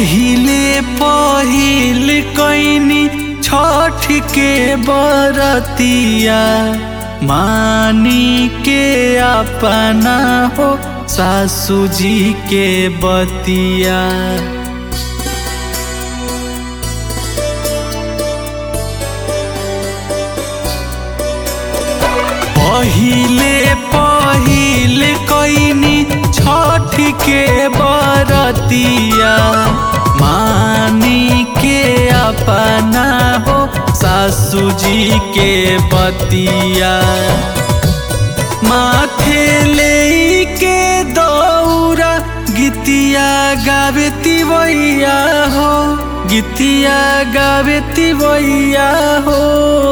पहिले पहिल कैनी छठ के बरतिया मानी के अपना हो सासू जी के बतिया पहिले पहिल कैनी छठ के बरतिया मानी के अपना हो सासू जी के बतिया माथे ले के दौरा गीतिया गावे तिवैया हो गीतिया गावे तिवैया हो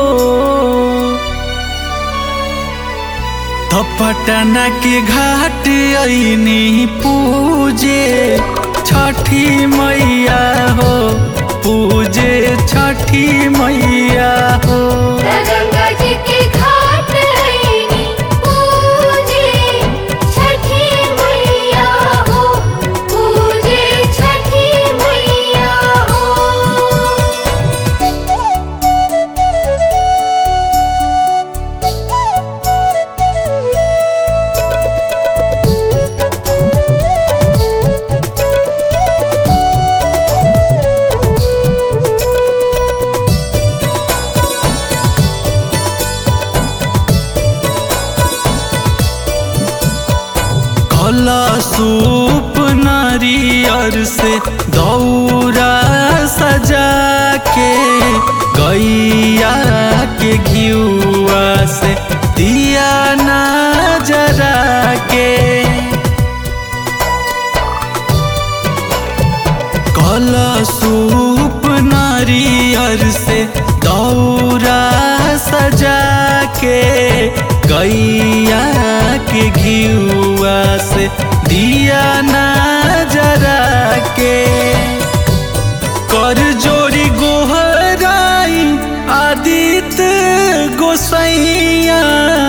तो पटना के घाट ऐनी पूजे छठी मैया हो पूजे छठी मैया हो गंगा जी के घाट आईनी पूजे छठी मैया हो पूजे छठी मैया हो कला सूप नारियर से दौरा सजा के गैया के घियुआ से दिया ना जरा के कला सूप नारियर से दौरा सजा के गैया के घियुआ से दिया ना जरा के कर जोरी गोहराई आदित्य गोसैया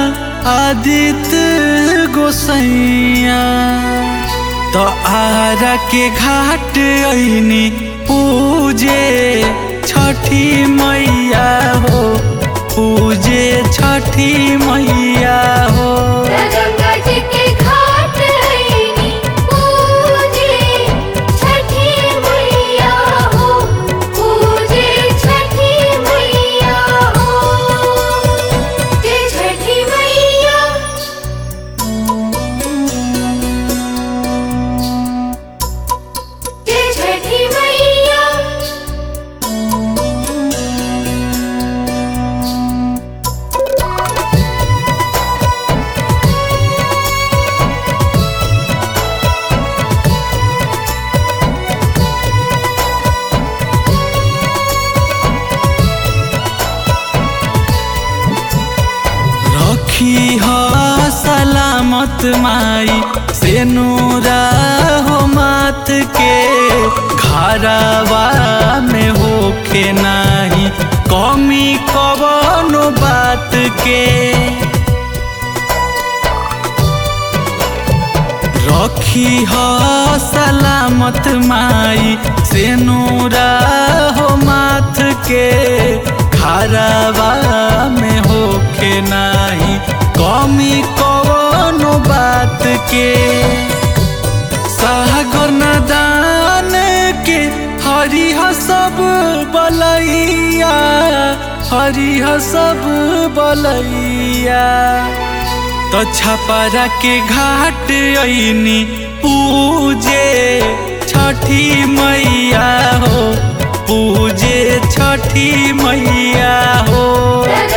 आदित्य गोसैया तो आरा के घाट ऐनी पूजे छठी मैया हो पूजे छठी मैया हो गंगा जी के घाट आईनी पूजे छठी मैया हो पूजे छठी मैया हो जय छठी मैया जय छठी मैया रखी हो सलामत माई से नूरा हो मात के घरवा में होखे नाही कमी कवनो बात के रखी हो सलामत माई से नूरा हो माथ के खरवा में होखे नाही कमी कवनो बात के सागर नदान के हरिह सब बलैया हरिह सब बलैया तो छपरा के घाट ऐनी पूजे छठी मैया हो पूजे छठी मैया हो